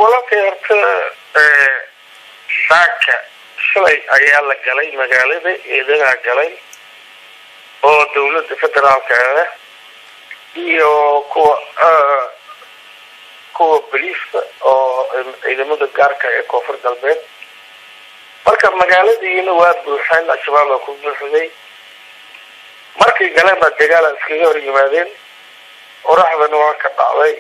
walaalkay horta saaka shalay ayaa la galay magaalada eedagaa galay oo dawladda federaalka ah iyo kuwa kuwa boliiska oo ciidamada gaarka ee koonfur galbeed marka magaaladiina waa buuxeen al-shabaab baa ku buuxday markay galeen baa dagaala iskaga hor yimaadeen qoraxdana waa ka dhacday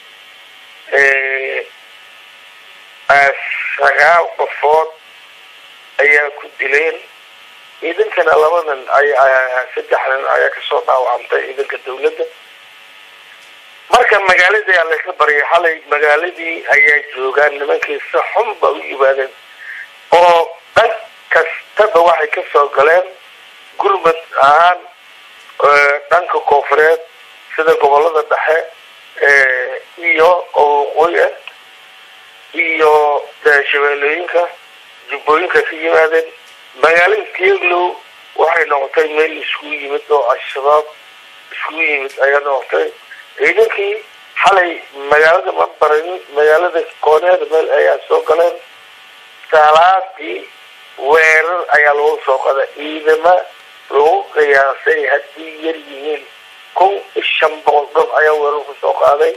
sagaal qofood ayaa ku dileen ciidankana labadan ay saddexdan ayaa kasoo dhaawacantay ciidanka dawladda marka magaaladii aa layska baryay xalay magaaladii ayaa joogaan nimankii si xun ba u yimaadeen oo dhan kastaba waxay kasoo galeen gurmad ahaan dhanka koonfureed sida gobolada dhexe iyo oo waqooyi ah iyo shabeellooyinka jubbooyinka ka yimaadeen magaalada tieglow waxay noqotay meel iskugu yimid oo al-shabaab iskugu yimid ayaa noqotay ciidankii xalay magaalada ma baran magaalada kooneeda meel ayaa soo galeen salaadii weerar ayaa lagu soo qaday ciidama lagu qiyaasay haddii yar yihiin kun shan boqol dhan ayaa weerar kusoo qaaday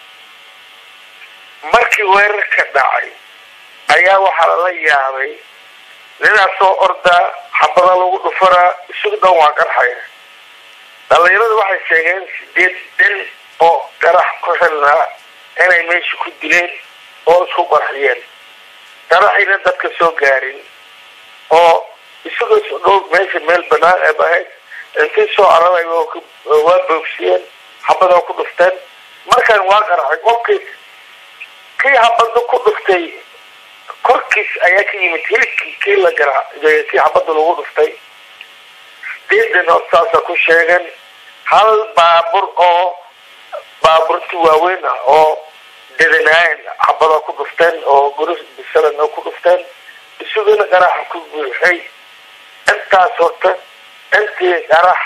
markii weerar ka dhacay ayaa waxaa lala yaabay nidaas soo ordaa xabada lagu dhufaraa isugu dhan waa qarxaya dhalinyarada waxay sheegeen sideed dhan oo qarax ku xilnaa inay meesha ku dileen oo isku qarxiyeen qaraxina dadka soo gaarin oo isagoo dhow meesha meel banaan ee ahayd intay soo cararay waa boogsiyeen xabada ku dhufteen markaan waa qarxay qofkii kii xabada ku dhuftay korkiis ayaa ka yimid hilibkii kii la gara kii xabada lagu dhuftay sideedan oo saasa ku sheegan hal baabur oo baaburti waaweyn ah oo dedanaayan xabada ku dhufteen oo guris bisalan ku dhufteen isugana qaraxa ku buuxay intaas horta intii qarax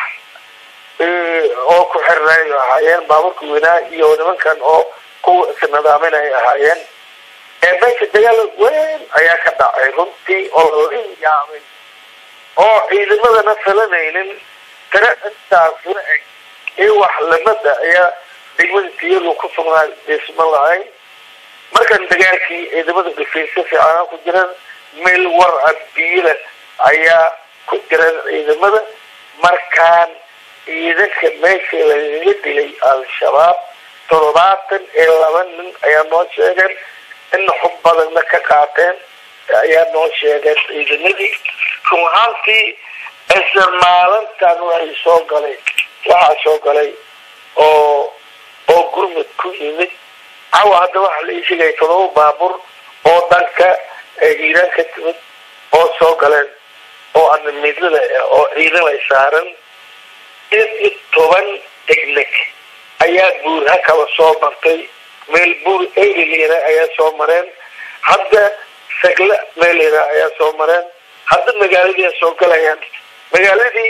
oo ku xirnay ahaayeen baaburka weynaa iyo nimankan oo kuwa isnadaamin ay ahaayeen ee meesha dagaal weyn ayaa ka dhacay runtii oo lala yaabay oo ciidamadana filanaynin tira intaas la eg ee wax lamada ayaa degmada tiyadu ku sugnaa dhisma lahayn markan dagaalkii ciidamada dhifaysa fiicana ku jiraan meel war a biyada ayaa ku jiraan ciidamada markaan ciidanka meesha lagaga dilay al-shabaab toddobaatan iyo laba nin ayaa noo sheegeen in xub badanna ka qaateen ayaa noo sheegeen ciidamadii run ahaantii isla maalintan waxay soo galay waxaa soo galay oo oo gurmud ku yimid cawa hadda waxaa la ii sheegaya todoba baabur oo dhanka hiiraan ka timid oo soo galeen oo anamidlada oo ciidan ay saaran iyo toban degnek ayaa buurha kala soo martay meel buur erilera ayaa soo mareen hadda sagle meelera ayaa soo mareen hadda magaaladii ay soo galayaan magaaladii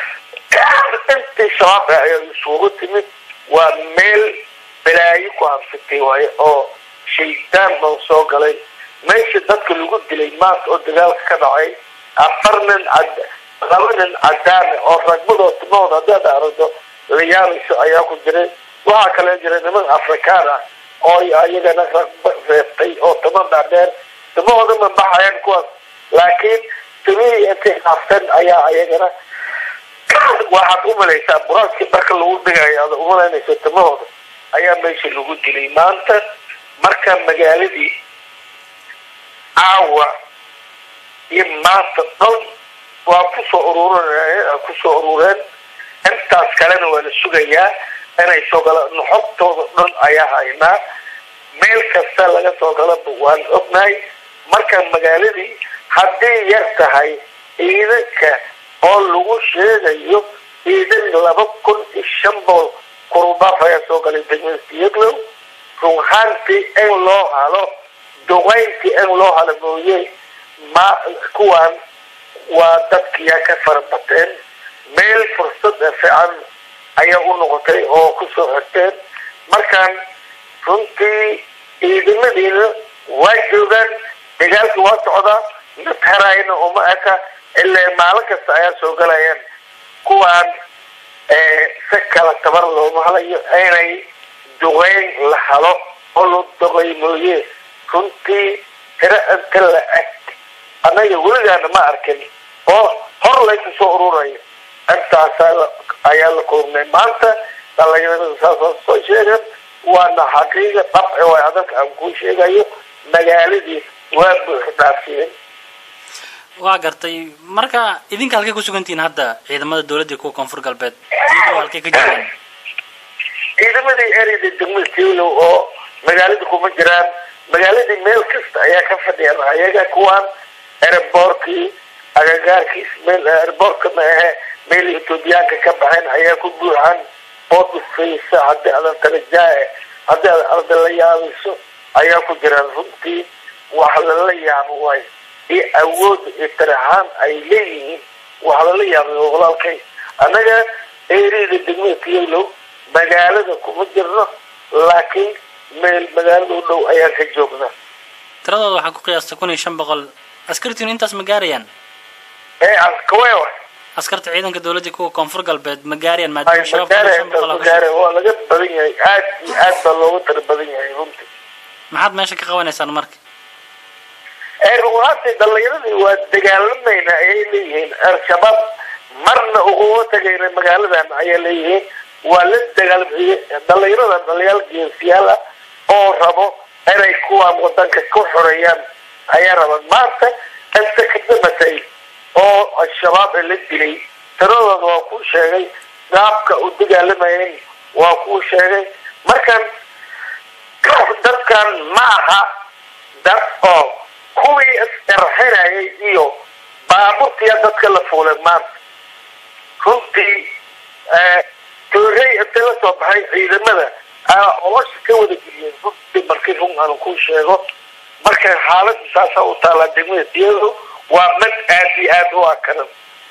intii shabaabka ayaa isugu timid waa meel balaayo ku habsatay waayo oo shaydaan baa soo galay meesha dadka lagu dilay maanta oo dagaalka ka dhacay afar nin cad laba nin cadaane oo ragmadoo timahooda haddaad aragto la yaabayso ayaa ku jiray waxaa kale jira niman afrikaan ah oo iyagana ragba reebtay oo timo dhaadheer timahooda ma baxayaan kuwaas laakiin timihii intay haafteen ayaa iyagana waxaad umalaysaa buraaskii marka lagu dhigayo ada umalaynayso timahooda ayaa meesha lagu dilay maanta marka magaaladii caawa iyo maanta dhan waa kusoo urur kusoo urureen intaas kalena waa la sugayaa inay soo galaan xogtooda dhan ayaa haynaa meel kasta laga soo galaba waan ognahay marka magaaladii hadday yar tahay ciidanka oo lagu sheegayo ciidan laba kun iyo shan bool kurubaaf ayaa soo galay degmada siyaglow runhaantii in loo halo duqayntii in loo halo mooye ma kuwaan waa dadkiyaa ka farabateen meel fursada fiican ayaa u noqotay oo kusoo xirteen markaan runtii ciidamadiina waa joogaan dagaalka waa socdaa mid haraayna uma eka ilaa maalin kasta ayaa soo galayaan kuwaan si kala tabar looma halayo inay duqeyn la halo oo la duqay mooye runtii tiro inta la eg annaga weligaana ma arkin oo hor laysu soo ururayo intaasaa ayaa la kulmay maanta dhalinyarada saasoo soo sheegan waana xaqiiqa dabci way adalka aan kuu sheegayo magaaladii waa buux dhaafiyeen waa gartay marka idinka halkay kusugantihiin hadda ciidamada dawladda kuwa koonfur galbeed iyagoo halkay ka jiraan ciidamadii ereyda degmada tiwlow oo magaalada kuma jiraan magaaladii meel kasta ayaa ka fadhiyaan ayaga kuwaan ereboorkii agagaarkiis meel ereboorka ma ahe meel etoobiyaanka ka baxeen ayaa ku buuxan oo dhufaysa haddii adan talajaae haddii aad arda la yaabayso ayaa ku jiraan runtii wax lala yaabo waayo iyo awood iyo tarahaan ay leeyihiin wax lala yaabay walaalkay annaga ereyda degmada tiyolow magaalada kuma jirno laakiin meel magaalada u dhow ayaan ka joognaa tiradooda waxaa ku qiyaasta kun iyo shan boqol askartiinu intaas ma gaarayaan ee askawewa askarta ciidanka dawladda kuwa koonfur galbeed ma gaarayaan maadaama shabaab kun iyo shan boqol aa ku magaara waa laga badan yahay aad iyo aad baa looga tara badan yahay runtii maxaad meesha ka qabanaysaan marka ee runaantii dhalinyaradii waa dagaalamayna ayay leeyihiin al-shabaab marna uguma tagayna magaaladan ayay leeyihiin waa la dagaalamiye dhalinyaradan dhaliyaal geesiyaal ah oo rabo inay kuwaan wadanka ka xoreeyaan ayaa rabaan maanta inta ka damatay oo al-shabaab la dilay tiradooda waa kuu sheegay gaabka u dagaalamayeen waa kuu sheegay markan dadkan ma aha dad oo kuwii isqarxinayay iyo baaburtiya dadka la fuulay maanta runtii toorey inta la soo baxay ciidamada aa olosha ka wada geliyeen runtii markii run aanu ku sheego marka xaalada saasa u taalaa degmada tiyado waa mid aad iyo aad u akaran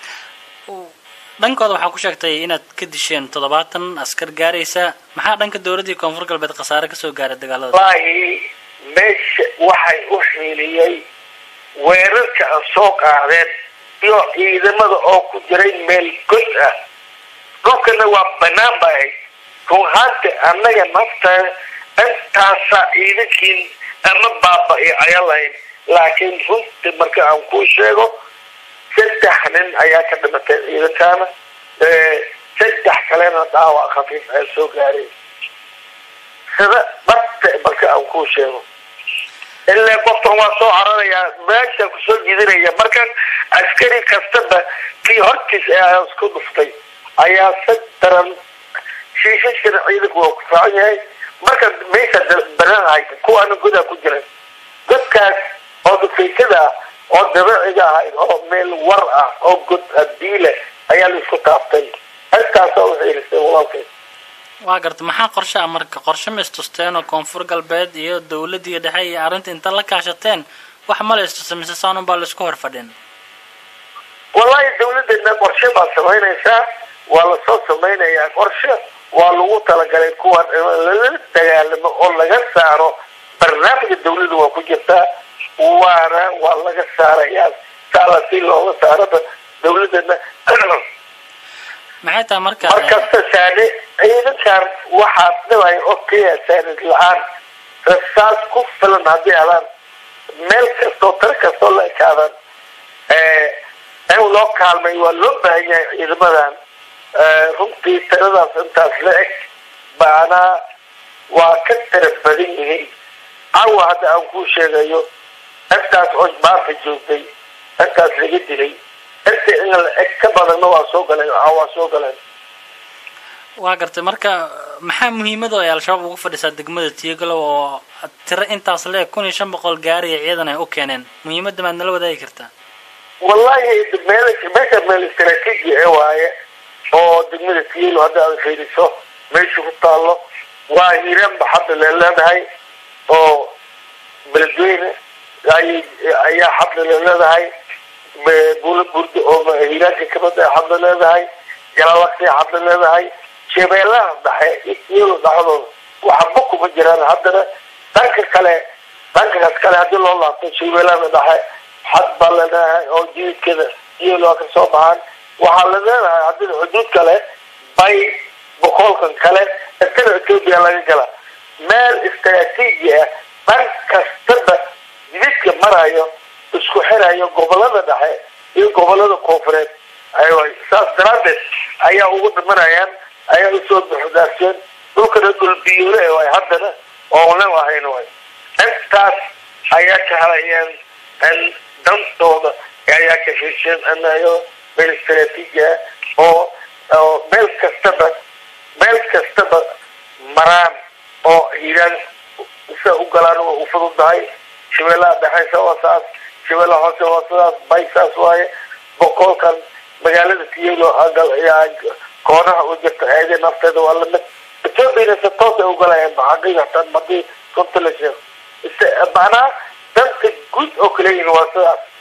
dhankooda waxaa ku sheegtay inaad ka disheen toddobaatan askar gaaraysa maxaa dhanka dawladdii koonfur galbeed khasaare kasoo gaaray dagaalada wallaahi meesha waxay u xiiliyey weerarka aan soo qaadeen iyo ciidamada oo ku jiray meel god ah dhulkana waa banaan ba ahayd run ahaanta annaga nafta intaasa ciidankiin ama baaba-i ayaa lahayn laakiin runtii marka aan kuu sheego saddex nin ayaa ka dhimatay ciidankaana saddex kalena dhaawac khafiif ayaa soo gaaray sida dhabta marka aan kuu sheego ilaa qofkan waa soo cararayaa meesha kusoo jidinaya markan askari kastaba kii hortiis ayaa isku dhuftay ayaa si daran shiishashana ciidanku waa ku fiican yahay marka meesha banan haysa kuwaana godaa ku jiran godkaas oo dhufaysada ah oo dabiiciga ahayd oo meel war ah oo god adiile ayaa la isku taaftay intaasoo u xiilisay walaalkay waa garta maxaa qorshe ah marka qorshe ma istusteen oo koonfur galbeed iyo dawladii dhexe iyo arrinta inta la kaashateen wax ma la istusta mise saanun baa la isku hor fadhin wallahi dawladeedna qorshe baa samaynaysaa waa lasoo samaynayaa qorshe waa lagu talagalay kuwan in lala dagaalamo oo laga saaro barnaamijka dawladda waa ku jirtaa waana waa laga saarayaa saala si looga saaraba dawladeedna maxay tahay marka markasta saani ciidankan waxaa dhibay oo keliya saanid la-aan rasaas ku filan haddii adaan meel kastoo tiro kastoo la ekaadaan in loo kaalmay waa loo baahan yahay ciidamadan runtii tiradaas intaas la eg baana waa ka tira badan yihiin cawa hadda aan kuu sheegayo intaas oo maanta joogtay intaas laga dilay inta in la eg ka badanna waa soo galeen waa soo galeen waa gartay marka maxaa muhiimada ay al-shabaab ugu fadhisaa degmada tiyagalow oo tiro intaas le kun iyo shan boqol gaariya ciidan ay u keeneen muhiimadda maad nala wadaagi kartaa wallahi meel meesha meel istaraatiiji ee waaye oo degmada tiyalo hadda aad fiiriso meesha ku taallo waa hiiraanba hadda le leedahay oo beledweyne ay ayaa hadda le leedahay bula burdo oo hiiraanka kamid a hadda leedahay jalalaqsi hadda leedahay shabeellaha dhexe iyado dhexdooda waxba kuma jiraan haddana dhanka kale dhankaas kale haddii loo laabto shabeellada dhexe xad baa la leeyahay oo jididkeeda iyol waa ka soo baxaan waxaa la leedahay haddii xuduud kale bay boqolkan kale intana etoobiya laga gala meel istaraatiiji ah dhan kastaba jididka marayo isku xirayo gobolada dhexe iyo gobolada koonfureed aywa saas daraaddeed ayaa ugu dhimanayaan ayaa usoo buxdaarseen dhulkana dhulbiyoole way haddana oonan ahayn way intaas ayaa ka helayeen dantooda ayaa ka hesheen anayo meel istaraatiiji ah oo oo meel kastaba meel kastaba maraan oo hiiraan sa u galaan waa u fududahay shabeellaha dhexeysa waa saas shabeellaha hoose waa sidaas bay saas waaye boqolkan magaalada tiyelo koonaha u jirta eede nafteeda waa lamid ethoobiana se toos ay ugalayaan xaqiiqatan hadii runta la sheego macnaha danta guud oo kaleyihin waa sidaas